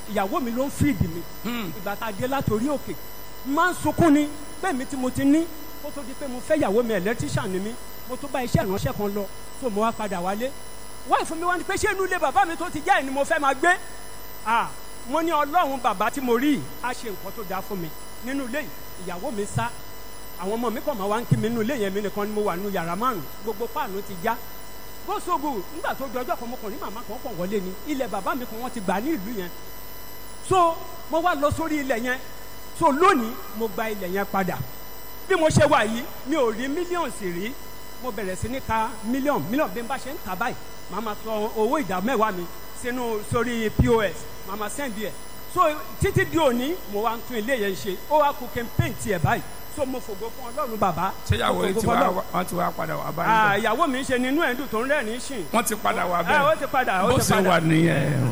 ìyàwó mi ló ń fìdí mi ìgbà tá a dé látòrí òkè máa ń sunkún ni bẹ́ẹ̀ mi tí mo ti ní kó tó di pé mo fẹ́ ìyàwó mi ẹ̀lẹ́tíṣàn ni mí mo tó bá iṣẹ́ ìránṣẹ́ kan lọ tó mo wá padà wálé wáyé fún mi wá ní pé ṣé inú ilé bàbá mi tó ti jẹ́ ẹ̀ ni mo fẹ́ máa gbé ah mo ní ọlọ́run bàbá tí mo rí yìí á ṣe nǹkan tó dáa fún mi nínú ilé yìí ìyàwó mi sá àwọn ọmọ mi kàn máa wá ń kí mi nínú ilé yẹn mi nìkan ni mo wà nínú yàrá márùn gbogbo páànù ti já gbósògù nígbà tó di ọjọ́ kan mo kàn ní màmá kan kàn wọlé ni ilẹ̀ bàbá mi kan wọ́n ti gbà ní ìlú yẹn so mo wá lọ sórí ilẹ̀ yẹn so lónìí mo gba ilẹ̀ yẹn padà bí mo ṣe wà yìí mi ò rí mílíọ̀nù sì rí mo bẹ̀rẹ̀ sí ní ka mílíọ̀nù mílíọ̀nù bí n bá ṣe ń kà báyìí màá ma sọ owó ìdá mẹ́wàá mi sínú sórí pos màá ma sẹ́ndì ẹ̀ so títí di òní mo wá ń tún ilé yẹn ṣe ó wá kú campaign tiẹ̀ báyìí so mo fògo fún ọlọ́run bàbá ṣéyàwó mo yìí fògo ti fún wá Ọlọ́run. wọ́n ti wá padà wá Ah, báyìí. ìyàwó mi ń ṣe nínú ẹ̀dùn tó ń rẹ́rìn-ín sìn wọ́n ti padà wá Ah, bẹ́ẹ̀. ó ti padà ó bó ti ṣe padà wà nìyẹn.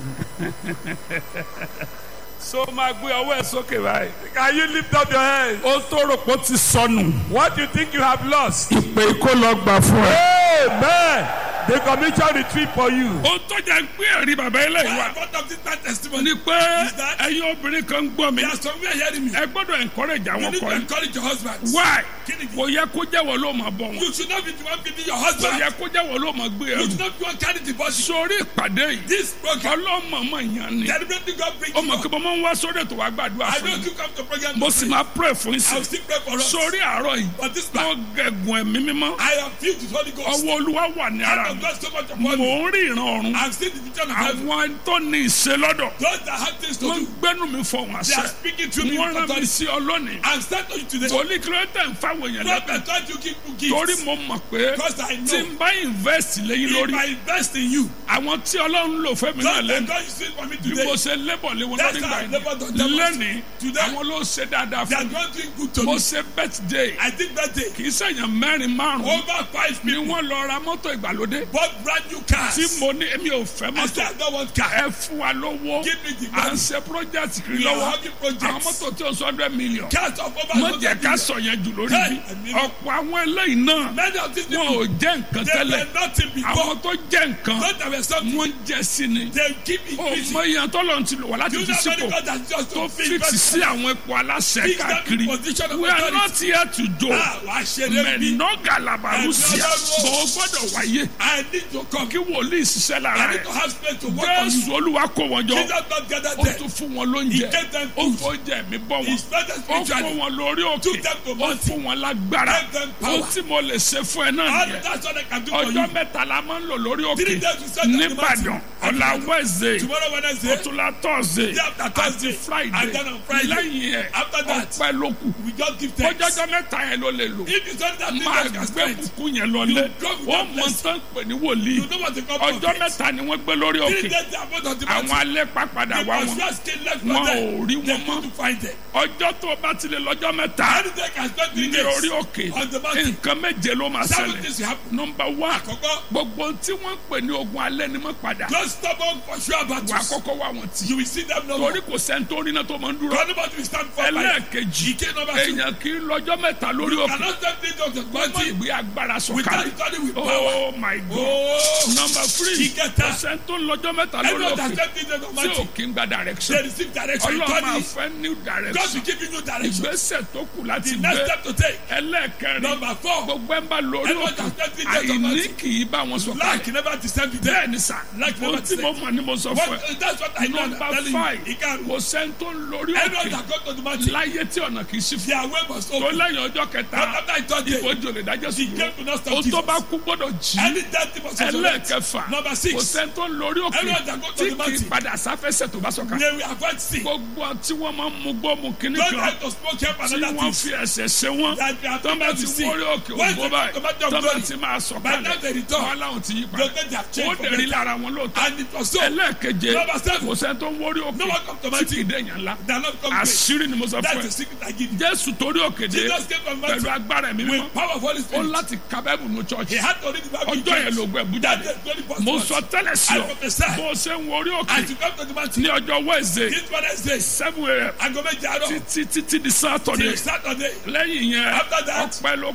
so máa gbé ọwọ́ ẹ̀ sókè báyìí. Can you lift up your hands? ó tó rò pé ó ti sọnù. What do you think you have lost? ìpè kó lọ gbà fún ẹ. Amen. The commission retreat for you. ó tọ́jà ń pé ẹ̀rí bàbá ilé ìwà. Part of this bad testimony ni pé is that ẹ̀yin obìnrin kan ń gbọ́ mi. there are some who are hearing me. ẹ gbọ́dọ̀ encourage You àwọn need to ọkọ yìí. encourage your husbands. why Kí ni kò yẹ kó jẹ́wọ́ ló máa bọ̀ wọn. You should not be the one feeding your kò husband. yẹ kó jẹ́wọ́ ló máa gbé You ẹrù. should not be the one carrying the body. sórí ìpàdé yìí This program, ọlọ́mọọmọ yẹn ni. deliberately God bring ó you mọ̀ kí up. mo máa ń wá sórí ètò wa gbàdúrà I fún know yín. you come to program mo to sì pray. máa pray fún yín I sí. will still pray for us. sórí àárọ̀ yìí But this tó man, gẹ̀gùn ẹ̀mí mímọ́. I am filled with Holy Ghost. ọwọ́ olúwa wà ní ara Hand mi. of God so much mò upon me. ń rí ìran ọ̀run. I've seen the vision of heaven. àwọn tó ní ìṣe lọ́dọ̀. Those that have things to wọ́n do, gbẹ́nu mi fọ wọn they are àṣẹ. speaking through me wọ́n with rán mi authority. sí ọ lónìí. I'm starting to you today. torí kìlómítà ń fáwọn èèyàn lẹ́bẹ̀. Prophet, don't you give me torí gifts. mo mọ̀ pé Because I tí know n bá invest lẹ́yìn if lórí I invest in you, àwọn tí ọlọ́run lò fẹ́ mi náà God, lẹ́nu God is doing for me bí mo today. ṣe lébọ̀ lé wọn That's lórí how gbà I labored on yìí them. lẹ́nìí Today, àwọn ló ṣe dáadáa they are fún mi not doing good to mo me. ṣe birthday I think that day, kì í ṣèyàn mẹ́rin márùn-ún over five ni people wọ́n lọ ra mọ́tò ìgbàlódé bought brand new cars. tí mo ní èmi ò fẹ́ I mọ́tò said, I don't want car. ẹ fún wa lówó Give me the à ń money. ṣe project kiri We are lọ́wọ́ having àwọn projects. mọ́tò tí o sọ hundred million Cars of over mo jẹ́ 100 ká million. sọ yẹn jù lórí Hey, bí I mean- ọ̀pọ̀ àwọn eléyìí náà Many of these wọn people, ò jẹ́ nǹkan they tẹ́lẹ̀ were nothing before. àwọn tó jẹ́ nǹkan Not that were something. wọ́n jẹ́ sí ni They keep ó increasing. mọ iye tó lọ́n ti lò wá láti Do you fi know many sípò God has just tó to fix fix sí àwọn ipò aláṣẹ Fix them in káàkiri position of we are authority. not here to do Ah, wàá ṣe lé bí. mẹ̀nọ́gà làbàrúsíà Ẹ̀mí Ọlọ́run. bọ̀ ó gbọ́dọ̀ wáyé I need to come. kí wòlíì ṣiṣẹ́ lára I need rẹ̀ to have space to work on you. jésù olúwa kó wọn jọ Jesus not gather ó there. tún fún wọn lóúnjẹ He gave them ó food. fún oúnjẹ mi bọ́ wọn He started ó fún spiritually. wọn lórí òkè Took them to ó mountain. fún wọn lágbára Gave them power. ó tí mo lè ṣe fún ẹ náà All nìyẹn that's what I can do for ọjọ́ you. mẹ́ta la máa ń lò lórí Three òkè days we spend on the nìbàdàn mountain. ọ̀la wẹ́ẹ̀sẹ̀ Tomorrow Wednesday, ọ̀túnla tọ́sẹ̀ Day after àti Thursday, friday and then on Friday. lẹ́yìn ẹ̀ After that, ọpẹ́ ló kù we just give thanks. ọjọ́jọ́ mẹ́ta yẹn ló lè lò If you don't have máa things can gbé spend, kúkú yẹn lọlé You go with wọ́n that mọ blessing. tán pè ní wòlíì you know what the God ọjọ́ forgets. mẹ́ta ni wọ́n gbé lórí Three òkè days they are both on the àwọn mountain. alẹ́ pàpàdà The wá wọn pursuers still left wọn for ò them. rí They wọn mọ́ couldn't find them. ọjọ́ tó o bá ti lè lọ́jọ́ mẹ́ta Any day can spend three ní orí days òkè on the mountain. nǹkan méje ló máa Seven ṣẹlẹ̀ things will happen. nọmba wá Àkọ́kọ́, gbogbo tí wọ́n ń pè ní ogun alẹ́ ni mọ́ padà those stubborn pursuer wà á battles, kọ́kọ́ wá wọn tì you will see them no more. torí kò sẹ́ńtórí náà tó máa ń dúró Nobody will stand for fire. ẹlẹ́ẹ̀kejì Ike number two. èèyàn kì í lọ́jọ́ mẹ́ta lórí òkè Cannot stand three days on the ọmọ mountain ìgbé agbára without sọ̀kalẹ̀ studying with power. oh my god Oh, number three Ìkẹta. kò sẹ́ńtó lọ́jọ́ mẹ́ta lórí everyone that òkè stand three days on the tí ò mountain, kí ń gba direction they receive direction. ọlọ́run máa God fẹ́ new God direction will give you new direction. ìgbésẹ̀ tó kù láti The next gbé step to take. ẹlẹ́ẹ̀kẹrin Number four, gbogbo ẹ̀ ń bá lórí Everyone òkè that stand three days on the àìní mountain. kì í bá wọn sọ̀kalẹ̀ lack never descend with them. bẹ́ẹ̀ ni sà Lack mo never tí mo descend. mọ̀ ni mo sọ fún ẹ What, that's what I know. I'm number telling five you. Ìkarùn. kò sẹ́ńtó lórí Everyone òkè that go to the mountain, láyé tí ọ̀nà kì í sí fún their way must tó open. lẹ́yìn ọjọ́ kẹta But after I thought it, ìbòjò lè dájọ́ sí the game will not o stop tó Jesus. bá kú gbọ́dọ̀ jí Any death must resurrect. ẹlẹ́ẹ̀kẹfà Number kò six, sẹ́ńtó lórí òkè Everyone that go to tí the kì í mountain. padà sáfẹ́sẹ̀ tó bá sọ̀kalẹ̀ they will avoid sin. gbogbo tí wọ́n máa ń mú gbọ́ mu kíní Don't kan try to smoke help tí another wọ́n things. fi ẹsẹ̀ ṣe wọ́n That they are tó bá people ti to see. wọ́rí òkè When ògbó they báyìí come back to tó bá glory, ti máa by the time they sọ̀kalẹ̀ return, wọn làwọn ti yí Don't padà let their ó change for dẹ̀rí better. lára wọn lóòótọ́ And it was so. ẹlẹ́ẹ̀keje Number seven. kò sẹ́ni tó ń wọ́rí òkè No one come to tí my kì í team. dẹ̀yàn ńlá They are not come great. àṣírí ni mo sọ That's fún the ẹ secret I give you. jésù torí òkè dé Jesus came from pẹ̀lú mountain agbára ẹ̀mí mímọ́ with power of Holy ó Spirit. láti ka bẹ́ẹ̀bù ní He chọ́ọ̀chì had to read the Bible. in ọjọ́ yẹn church. ló gbẹ bú That jáde day, twenty first mo month. sọ tẹ́lẹ̀ sí I ọ prophesy. bó o ṣe ń wọrí òkè As you come to the mountain, ní ọjọ́ wẹ́ẹ̀sẹ̀ this Wednesday, seven a.m. aago méje àárọ̀ títí títí di sátọ̀dẹ̀ till Saturday. lẹ́yìn yẹn After that, ọpẹ́ ló kù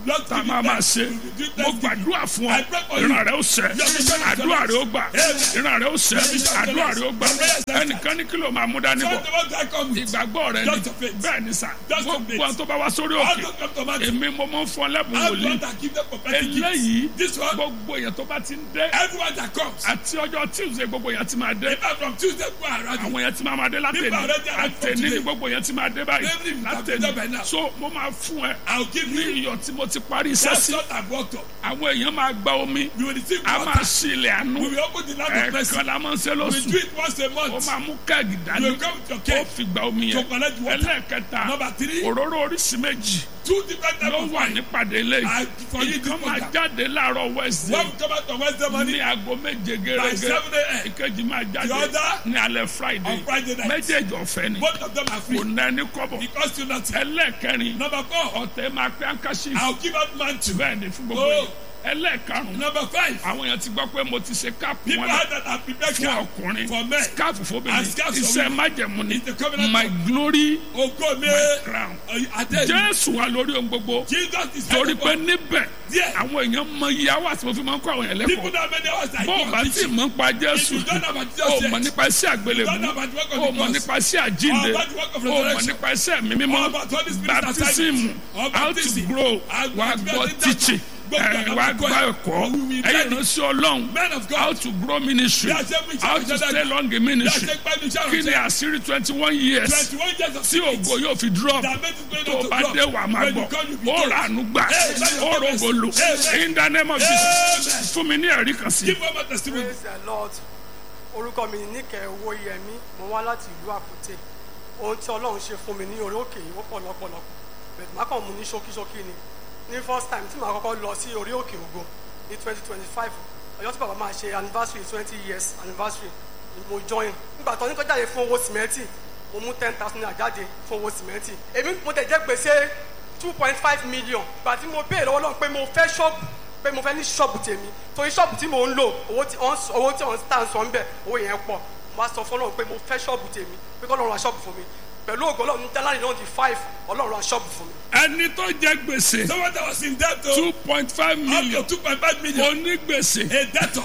Lord, tá a give me máa máa thanks. ṣe We will do mo thanksgiving. gbàdúrà fún I ọ pray for you. ìran rẹ ó ṣẹ Your mission is àdúrà rẹ ó gbà Amen. ìran rẹ ó ṣẹ àdúrà rẹ ó gbà ẹnìkan ní kí ló máa mú dání So bọ̀ the one that come with. ìgbàgbọ́ rẹ Just ni your faith. bẹ́ẹ̀ ni sà Just your gbogbo faith. àwọn tó bá wá sórí All òkè those come to Matthew. èmi mo máa ń fún ọ lẹ́bùn All wòlíì those that give them prophetic eléyìí gifts. This one, gbogbo èèyàn tó bá ti ń dé everyone that comes. àti ọjọ́ tuesday gbogbo èèyàn ti máa dé In fact, from Tuesday to around àwọn èèyàn ti máa máa dé People látẹ̀ní already arrived from àtẹ̀ní ní today. gbogbo èèyàn ti máa dé báyìí Every week I've been there by now. látẹ̀ní so mo máa fún ẹ I'll give ní you. iyọ̀ tí mo ti parí iṣẹ́ That's sí what I've worked on. àwọn èèyàn máa gba omi We will receive a máa water. ṣí ilẹ̀ àánú We will open the land of mercy. ẹ̀ẹ̀kan la máa ń ṣe We lóṣù do it once a ó month. máa mú kẹ́ẹ̀gì You dání will come with your ó cake. fi gba omi To yẹn collect water. ẹlẹ́ẹ̀kẹta Number three. òróró oríṣi méjì Two different types ló of wà wine. nípàdé ilé I for you this ìkan máa program. jáde láàárọ̀ wednesday One come out on Wednesday ní morning. aago méje By gẹ́gẹ́ seven a.m. ìkejì máa jáde The other ní alẹ́ friday on Friday night. méjèèjì ọ̀fẹ́ ni Both of them are kò free. ná ẹni kọ́bọ̀ It costs you nothing. ẹlẹ́ẹ̀kẹrin Number four. ọ̀tẹ̀ máa pẹ́ àǹkáṣí I'll give out mantle. bẹ́ẹ̀ ni fún gbogbo Oh. yẹn ẹlẹ́ẹ̀karùn-ún Number five. àwọn èèyàn ti gbọ́ pé mo ti ṣe káàpù People wọn had that are prepared fún camp ọkùnrin for men. káàpù fóbìnrin And scarves for iṣẹ́ women. májẹ̀mú ni It's the covenant my of- glory Ogo me. my crown Adé. jésù wà lórí ohun gbogbo Jesus is torí head pé of níbẹ̀ Díẹ̀. àwọn èèyàn mọ iye àwọn àti mo fi máa ń kọ́ àwọn èèyàn People lẹ́kọ̀ọ́ that many hours I bó o go bá and tí teach. mọ̀ ń pa jésù If you don't know about Jesus o yet, mọ̀ nípa iṣẹ́ àgbélébùú you don't know about the work of o the mọ̀ cross, nípa iṣẹ́ àjínde or about the work of o mọ̀ resurrection, nípa iṣẹ́ mi mímọ́ or about Holy Spirit baptism assignment, or how to baptism, grow and wà á to gbọ́ get it teaching done. Gbogbo ẹ̀, àwọn wà á akẹ́kọ̀ọ́ gbọ́ ẹ̀, ẹ̀kọ́ we will ẹ̀yìn learn it. ìránṣẹ́ ọlọ́run Men of God. how to grow ministry Bí a ṣe mú iṣẹ́ how to ìjọba stay dàgbà. long in Bí a ministry ṣe gbádùn iṣẹ́ kí ni ìránṣẹ́. àṣírí twenty one years Twenty-one years of tí ògo yóò fi drop That made it going tó on to bá drop. dé wà máa When you gbọ́ come, you be ó told. rà ánú gbà Hey, let ó your rògbò lò Amen. in the name of Amen. Jesus fún mi ní ẹ̀rí kan sí. Give one more testimony. praise the lord orúkọ mi ní níkẹ́ owó yẹmí mo wá láti ìlú àkútè ohun tí ọlọ́run ṣe fún mi ní orí òkè yìí ó pọ̀ lọ́pọ̀lọpọ̀ bẹ̀rẹ̀ má kàn mú ní ṣókíṣókí ni ní first time tí màá kọ́kọ́ lọ sí orí òkè ògo ní twenty twenty five ọjọ́ tí bàbá máa ṣe anniversary twenty years anniversary ni mo join nígbà tó ní kó jáde fún owó sìmẹ́ntì mo mú ten thousand naira jáde fún owó sìmẹ́ntì èmi mo tẹ̀ jẹ́ gbèsè two point five million gbà tí mo béèrè lọ́wọ́ lọ́wọ́ pé mo fẹ́ ṣọ́ọ̀bù pé mo fẹ́ ní ṣọ́ọ̀bù tèmi torí ṣọ́ọ̀bù tí mò ń lò owó tí wọ́n owó tí wọ́n tà ń sọ ń bẹ̀ owó yẹn pọ̀ mo á sọ fún ọlọ́run pé mo fẹ́ ṣọ́ọ̀bù tèmi pé kọ́ ọlọ́run ra ṣọ́ọ̀bù fún mi pẹ̀lú ògo ọlọ́run jálárì náà di five ọlọ́run ra ṣọ́ọ̀bù fún mi. ẹni tó jẹ gbèsè Someone that was in debt to two point five up million to two point five million. onígbèsè A debtor.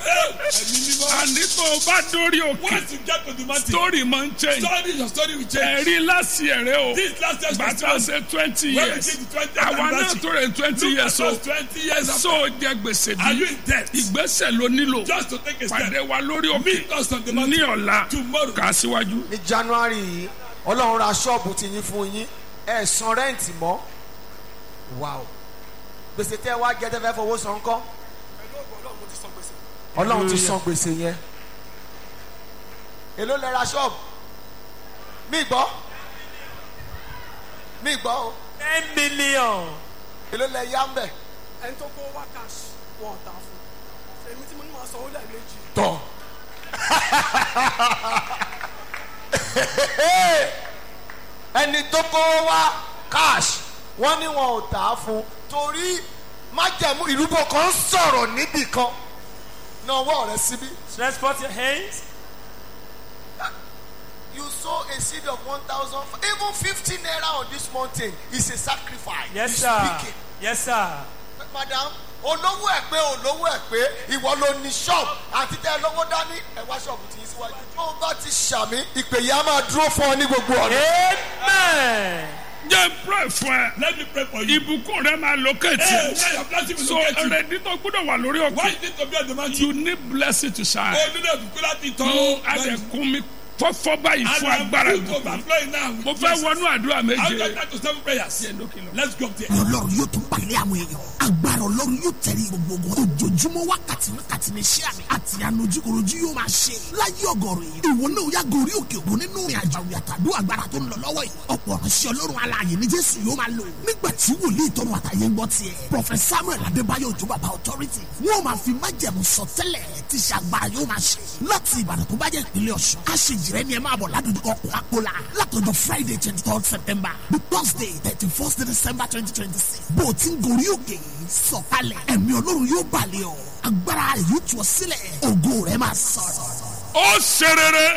Ẹ̀mí mímọ́. àní tó o bá dórí òkè Once you get to the mountain, story máa ń change story your story will change. ẹ̀rí láti ẹ̀rẹ́ o This last year's gbàtà festival, ṣe twenty when we years did the 20th àwa náà anniversary, tó rẹ̀ twenty look years at o us twenty years after. so o jẹ gbèsè Are you bí in debt? ìgbésẹ̀ ló nílò Just to take a step. pàdé wa lórí òkè Meet us on the ní mountain ọ̀la tomorrow. kà á síwájú. ní january yìí ọlọ́run ra ṣọ́ọ̀bù ti yín fún yín ẹ̀ san rẹ́ǹtì mọ́ wow gbèsè tẹ́ ẹ wá jẹ́ tẹ́ fẹ́ fowó san kọ́ pẹ̀lú ògo ọlọ́run mo ti san gbèsè. ọlọ́run ti san gbèsè yẹn èló lẹ ra ṣọ́ọ̀bù mí gbọ́ mí gbọ́ o ten million. èló lẹ yá ń bẹ̀ ẹni tó kó wá cash wọn ò tà fún èmi tí mo ní máa sanwó lẹ́ẹ̀mejì tọ̀ ẹni tó kó wá cash wọ́n ní wọn ò tà á fún torí májẹ̀mú ìrúbọ kan ń sọ̀rọ̀ níbì kan náà wọ́ rẹ síbí. Stretch forth your hands. you sow a seed of one thousand even fifty naira on this mountain is a sacrifice. Yes, He's sir. speaking. Yes, sir. madam olówó ẹ pé olówó ẹ pé ìwọ ló ní ṣọ́ọ̀bù àti tẹ ẹ lọ́wọ́ dání ẹ wá ṣọ́ọ̀bù tí yín síwájú. tó o bá ti ṣàmì ìpè yìí á máa dúró fún ọ ní gbogbo ọ̀nà. Amen. jẹ́ pray fún ẹ Let me pray for you. ìbùkún rẹ máa locate Hey, you. now your blessing will so locate you. ẹrẹ̀dí tó gbọ́dọ̀ wà lórí Why òkè you need to be on the mountain? you need blessing to shine. Oh, nínú ìbùkún láti tọ́. mo adẹ̀kùn mi fọ́fọ́ báyìí And fún I'm agbára full to ìbùkún. overflowing now. mo fẹ́ wọnú àdúrà I'll méje. get that to seven prayers. Let's go up there. ọlọ́run yóò tún pàdé àwọn èèyàn agbára ọlọ́run yóò tẹ̀lé gbogbo ogun ojoojúmọ́ wákàtí wákàtí ní iṣẹ́ àmì àti ànojúkorojú yóò máa ṣe láyé ọgọ́rùn yìí ìwọ náà yá gorí òkè ògùn nínú ìrìn àjò àwìyàtàdó agbára tó ń lọ lọ́wọ́ yìí ọ̀pọ̀ ránṣẹ́ ọlọ́run alààyè ní jésù yóò máa lò nígbà tí wòlíì tọrọ àtàyè ń gbọ́ tiẹ̀ prọfẹ̀t samuel adébáyọ̀ òjò bàbá authority wọ́n máa fi májẹ̀mú sọtẹ́lẹ̀ tí ṣe agbára yóò máa ṣe láti ìbàdàn tó bá jẹ́ ìpínlẹ̀ ọ̀ṣun aṣèjìrẹ́ ni ẹ máa bọ̀ ládùúgbò kọ́kọ́lá látọjọ́ friday twenty third september the thursday thirty first december twenty twenty six bó o ti ń gorí òkè sọ̀kalẹ̀ ẹ̀mí ọlọ́run yóò balẹ̀ ọ́ agbára rẹ̀ yóò tú ọ sílẹ̀ ògo rẹ̀ máa sọ̀rọ̀. ó ṣe rere Hey, let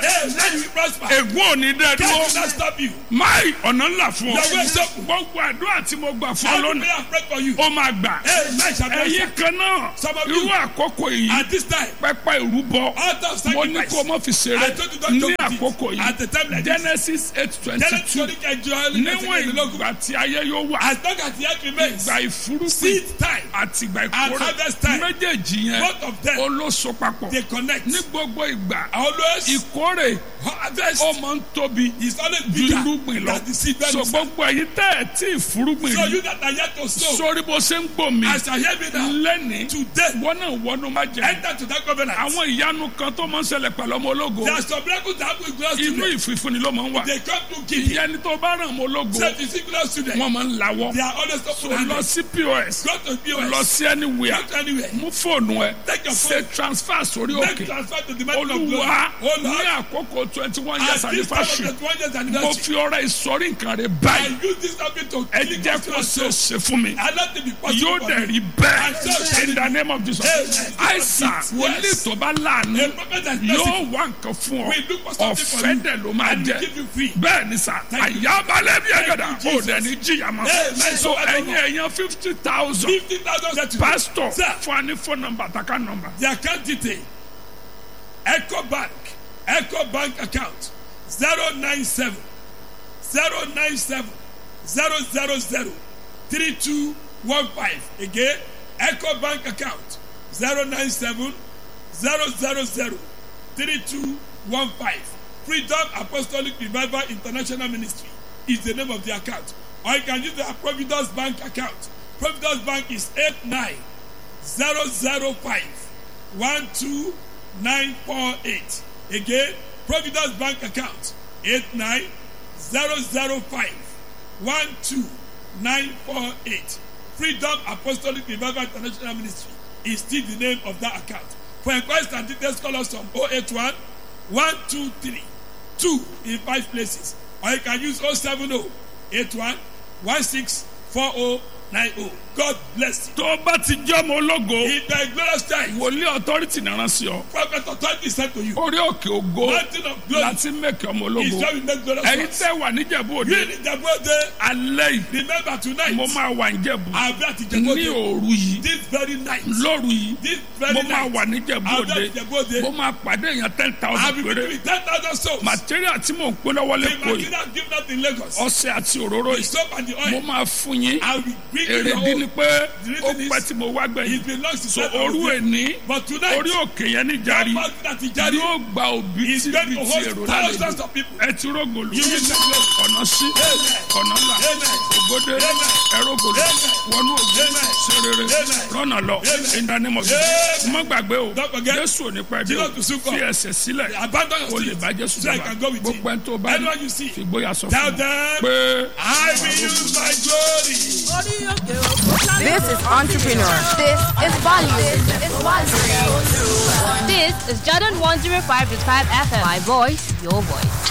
Then you will prosper. ègún ò ní dẹ́ Death will dúró not stop you. máì ọ̀nà ńlá fún ọ Your way is open. gbogbo àdúrà tí mo gbà fún ọ Every lónìí prayer I pray for you. ó máa gbà Hey, man shall be ẹ̀yin answered. kan náà Some of irú you. àkókò yìí At this time, pẹpẹ ìrúbọ out of mo ní sacrifice. kó o mọ fi I ṣeré told you don't ní joke with it. àkókò At the time yìí like this. genesis eight twenty Genesis two twenty kẹjọ níwọ̀n ìgbà tí ayé yóò wà As long as the earth remains, ìgbà ìfúrúgbìn seed time àti ìgbà and ìkórè harvest time, méjèèjì yẹn both of them, ó ló so papọ̀ they connect. ní gbogbo ìgbà Always, ìkórè harvest ó máa ń tóbi is always ju bigger irúgbìn lọ than the seed when so you sow. gbogbo ẹ̀yin tẹ́ ẹ̀ tí ìfúrúgbìn So rí you that are yet to sow, sórí bó ṣe ń gbò mí as I hear me now, lẹ́nìí today, wọ́n náà wọnú má jẹ enter to that covenant. àwọn ìyanu kan tó máa ń ṣẹlẹ̀ pẹ̀lú ọmọ ológo There are some miracles that happen with glorious inú children. ìfìfúnni ló máa ń wà They come to give you. ìyẹn ni tó bá ràn ọmọ ológo Say to see glorious children, wọ́n máa ń lawọ́ they are always so open lọ handed. sí pos Go to POS. lọ sí anywhere Go to anywhere. mú fóònù ẹ Take your ṣe phone. transfer sórí Make òkè transfer to the mountain of glory. olúwa Oh ní Lord, àkókò twenty one years at this time of anniversary the 20th mo anniversary, fi ọrẹ ìsọrí nǹkan rẹ I báyìí use this topic to ẹ click jẹ́ on kó soul. ṣe é ṣe fún mi I let it be possible yóò for dẹ̀ me. rí And so bẹ́ẹ̀ shall in the it name of Jesus Amen. àìsàn Yes. wòlíì tó bá láàánú A prophet that yóò wá nǹkan fún ọ We look for something for ọ̀fẹ́ you. dẹ̀ ló máa And jẹ́ give you free. bẹ́ẹ̀ ni sà Thank you. àyàbálẹ̀ bí ẹ̀gẹ̀dà you, ó dẹ̀ ní jìyà mọ́ Amen. so ẹ̀yin ẹ̀yàn fifty thousand 50,000 settled. pastor Sir. fún wa ní phone number àtàkà number The account detail Echo Bank Echo Bank account 097 097 000 3215 again Echo Bank account 097 000 3215 Freedom Apostolic Revival International Ministry is the name of the account or you can use the Providence Bank account Providence Bank is 89 005 12948. Again, Providence Bank account 89005 12948. Freedom Apostolic Revival International Ministry is still the name of that account. For inquiries and details, call us on 081 123 2 in five places. Or you can use 070 81 164090. God bless you. tó o bá ti jẹ́ ọmọ ológo In the glorious time, wòlíì authority náà rán sí ọ prophet authority said to you, orí òkè ògo mountain of glory láti mẹ́kẹ́ ọmọ is ológo where we make glorious ẹ̀yin ones. tẹ́ wà níjẹ̀bú òde You in Ìjẹ̀bú-Òde, alẹ́ yìí remember tonight, mo máa wà níjẹ̀bú I'll be at ní Ìjẹ̀bú-Òde. òru yìí This very night, lóru yìí this very mo máa night, wà níjẹ̀bú I'll be òde at Ìjẹ̀bú-Òde. mo máa pàdé èèyàn ten I'll thousand be péré giving 10,000 souls. material tí mò ń pín lọ́wọ́ The lẹ́kọ̀ọ́ yìí material given out in Lagos, ọṣẹ àti òróró the yìí soap and the mo oil, máa fún yín I will bring you èrè your dín own. ní pé The ó reason pẹ́ is, tí mo wá gbẹ̀yìn it belongs to so God. òru èní But tonight, orí òkè yẹn ní jari that mountain at Ijari yóò gba òbí is tí going bí to ti host èrò thousands lálejò of people. ẹ ti rógòlù You will take glory. ọ̀nà sí Amen. ọ̀nà là Amen. ògòdè Amen. ẹrógòlù Amen. wọnú ògùn Amen. serere Amen. rọ́nà lọ Amen. ìdánimọ̀ Amen. mọ́ gbàgbé o Don't forget. jésù ò ní pẹ́ dé Jesus o will soon come. fi ẹsẹ̀ sílẹ̀ Abandon your o lè street bá jésù so I jọba can go with gbogbo you. ẹni tó bá Anyone ní you see, fìgbóyà sọ tell fún un them, pé. I will use my glory. This is entrepreneur. This is value. This is value. This is Jordan 105.5 FM. My voice, your voice.